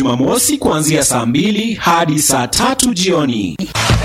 Jumamosi kuanzia saa mbili hadi saa tatu jioni.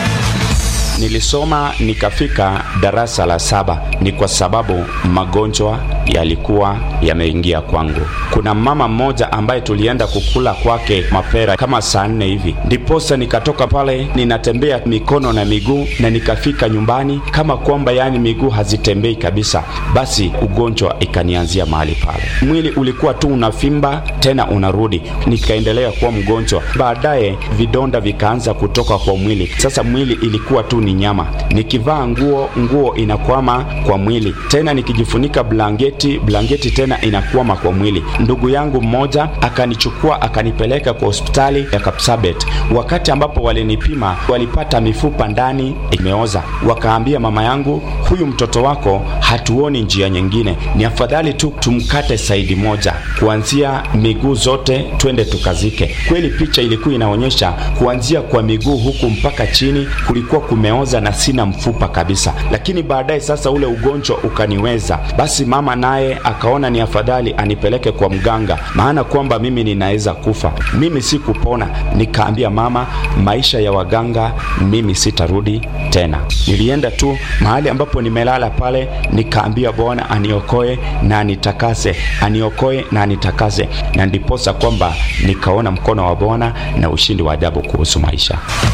Nilisoma nikafika darasa la saba, ni kwa sababu magonjwa yalikuwa yameingia kwangu. Kuna mama mmoja ambaye tulienda kukula kwake mapera kama saa nne hivi, ndiposa nikatoka pale ninatembea mikono na miguu, na nikafika nyumbani kama kwamba yani miguu hazitembei kabisa. Basi ugonjwa ikanianzia mahali pale, mwili ulikuwa tu unafimba tena unarudi, nikaendelea kuwa mgonjwa. Baadaye vidonda vikaanza kutoka kwa mwili, sasa mwili ilikuwa tu ni nyama. Nikivaa nguo, nguo inakwama kwa mwili, tena nikijifunika blanketi, blanketi tena inakwama kwa mwili. Ndugu yangu mmoja akanichukua akanipeleka kwa hospitali ya Kapsabet. Wakati ambapo walinipima, walipata mifupa ndani imeoza. Wakaambia mama yangu, huyu mtoto wako hatuoni njia nyingine, ni afadhali tu tumkate saidi moja, kuanzia miguu zote, twende tukazike. Kweli picha ilikuwa inaonyesha kuanzia kwa miguu huku mpaka chini kulikuwa kumeoza na sina mfupa kabisa. Lakini baadaye sasa ule ugonjwa ukaniweza, basi mama naye akaona ni afadhali anipeleke kwa mganga, maana kwamba mimi ninaweza kufa. Mimi si kupona. Nikaambia mama, maisha ya waganga mimi sitarudi tena. Nilienda tu mahali ambapo nimelala pale, nikaambia Bwana aniokoe na anitakase, aniokoe na anitakase, na ndiposa kwamba nikaona mkono wa Bwana na ushindi wa ajabu kuhusu maisha.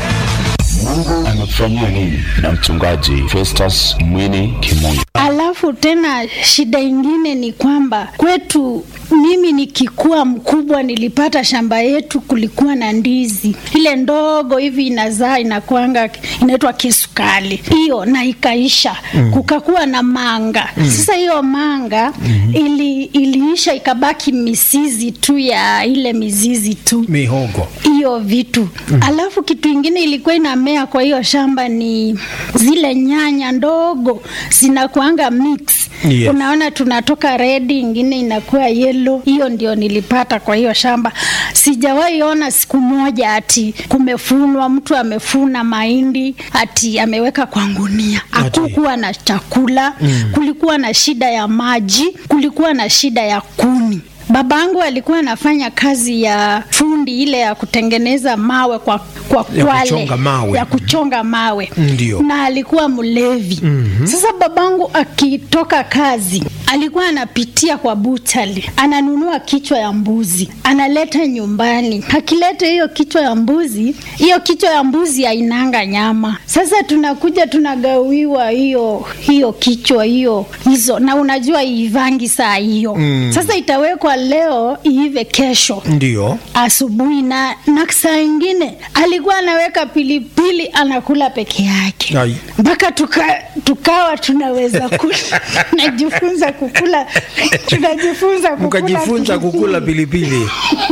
Mungu amekufanyia nini? Na mchungaji Festus Mwini Kimungu. Alafu tena shida ingine ni kwamba kwetu, mimi nikikuwa mkubwa, nilipata shamba yetu, kulikuwa na ndizi ile ndogo hivi inazaa, inakuanga inaitwa kisukali hiyo, na ikaisha mm. kukakuwa na manga mm. Sasa hiyo manga mm -hmm. ili, iliisha ikabaki misizi tu ya ile mizizi tu mihogo hiyo vitu mm. Alafu kitu ingine ilikuwa inamea kwa hiyo shamba ni zile nyanya ndogo zinakuanga mix Yes. Unaona, tunatoka redi, ingine inakuwa yellow. Hiyo ndio nilipata kwa hiyo shamba. Sijawahi ona siku moja ati kumefunwa, mtu amefuna mahindi ati ameweka kwa ngunia. Hakukuwa na chakula mm. Kulikuwa na shida ya maji, kulikuwa na shida ya kuni. Babangu alikuwa anafanya kazi ya fundi ile ya kutengeneza mawe kwa, kwa Ya kwale kuchonga mawe. ya kuchonga mawe Ndio. na alikuwa mlevi mm-hmm. Sasa babangu akitoka kazi alikuwa anapitia kwa buchali, ananunua kichwa ya mbuzi analeta nyumbani. Akileta hiyo kichwa ya mbuzi, hiyo kichwa ya mbuzi hainanga nyama. Sasa tunakuja tunagawiwa hiyo hiyo kichwa hiyo hizo, na unajua iivangi saa hiyo mm. Sasa itawekwa leo iive kesho ndio asubuhi na, na saa ingine alikuwa anaweka pilipili anakula peke yake Ai. mpaka tuka, tukawa tunaweza kula najifunza kukula tunajifunza kukula mkajifunza pilipili. kukula pilipili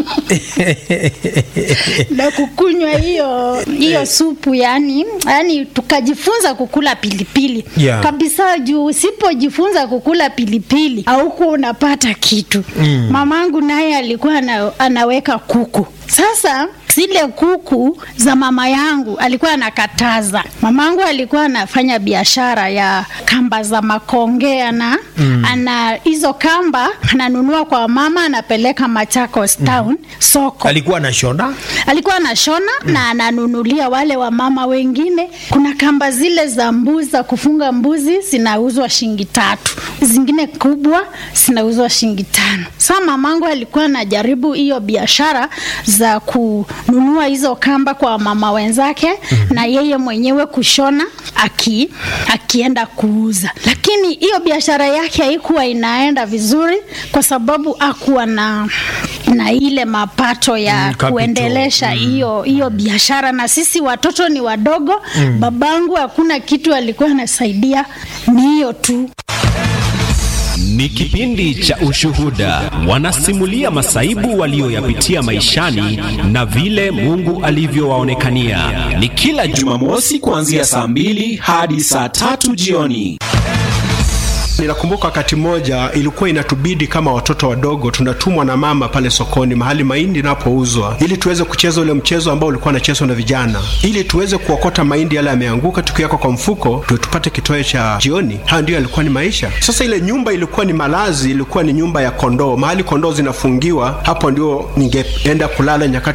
na kukunywa hiyo hiyo supu yani, yani tukajifunza kukula pilipili Yeah. kabisa, juu usipojifunza kukula pilipili haukuwa unapata kitu mm. Mamangu naye alikuwa ana, anaweka kuku sasa zile kuku za mama yangu alikuwa anakataza. Mamangu alikuwa anafanya biashara ya kamba za makongea na mm. ana hizo kamba ananunua kwa mama anapeleka Machakos town soko alikuwa na shona alikuwa anashona na ananunulia wale wa mama wengine. Kuna kamba zile za mbuzi za kufunga mbuzi zinauzwa shilingi tatu, zingine kubwa zinauzwa shilingi tano. Sa mamangu alikuwa anajaribu hiyo biashara za kununua hizo kamba kwa mama wenzake na yeye mwenyewe kushona aki, akienda kuuza, lakini hiyo biashara yake haikuwa inaenda vizuri kwa sababu akuwa na na ile mapato ya Mm, capital. kuendelesha hiyo hiyo biashara, na sisi watoto ni wadogo. Babangu hakuna kitu alikuwa anasaidia, ni hiyo tu. Ni kipindi cha ushuhuda, wanasimulia masaibu walioyapitia maishani na vile Mungu alivyowaonekania. Ni kila Jumamosi kuanzia saa mbili hadi saa tatu jioni. Ninakumbuka wakati mmoja ilikuwa inatubidi kama watoto wadogo tunatumwa na mama pale sokoni mahali mahindi inapouzwa, ili tuweze kucheza ule mchezo ambao ulikuwa unachezwa na vijana, ili tuweze kuokota mahindi yale yameanguka, tukiweka kwa mfuko ndio tupate kitoweo cha jioni. Hayo ndio yalikuwa ni maisha. Sasa ile nyumba ilikuwa ni malazi, ilikuwa ni nyumba ya kondoo, mahali kondoo zinafungiwa. Hapo ndio ningeenda kulala nyakati